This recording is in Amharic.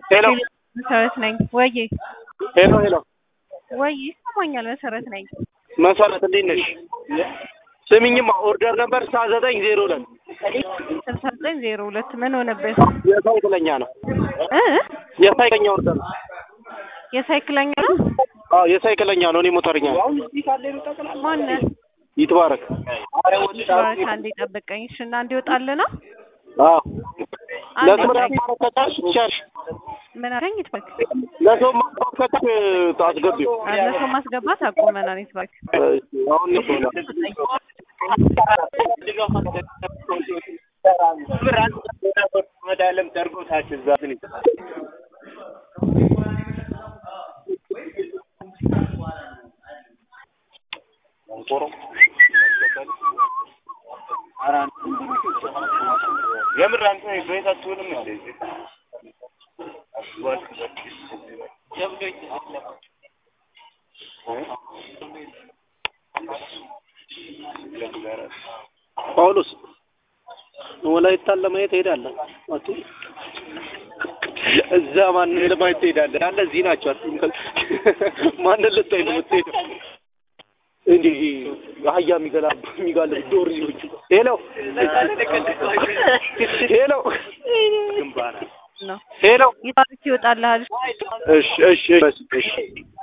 ሄሎ መሰረት ነኝ። ወይ ሄሎ ሄሎ ወይ ይሰማኛል። መሰረት ነኝ። መሰረት እንዴት ነሽ? ስሚኝማ ኦርደር ነበር ስልሳ ዘጠኝ ዜሮ ሁለት ስልሳ ዘጠኝ ዜሮ ሁለት ምን ሆነብህ? የሳይክለኛ ነው እ የሳይክለኛ ኦርደር ነው። የሳይክለኛ ነው። አዎ የሳይክለኛ ነው። እኔ ሞተርኛ ነኝ። ማነህ? ይትባረክ ባረክ አንዴ ጠብቀኝ እሺ። እና እንዲወጣልህ ነው። አዎ አንዴ ለሰው ቆይ። ማስታወቅ ከቻልሽ ትቻልሽ ምን አለኝ? ይትባክ ለሰው ማስታወቅ ከቻልሽ ታስገቢው። ለሰው ማስገባት አቁመናል። ይትባክ አሁን ነው የምር አንተ ቤታችሁንም እንደ ጳውሎስ ወላይታን ለማየት ሄዳለህ? አቱ እዛ ማንን ለማየት ትሄዳለህ? ያለ እዚህ ናቸው። አትይም ማንን ልታይ ነው የምትሄደው? እንዴ አህያ የሚገላብ የሚጋልብ ዶርዮች። ሄሎ ሄሎ ነው ሄሎ ይትባክ ይወጣልሃል። እሺ እሺ እሺ እሺ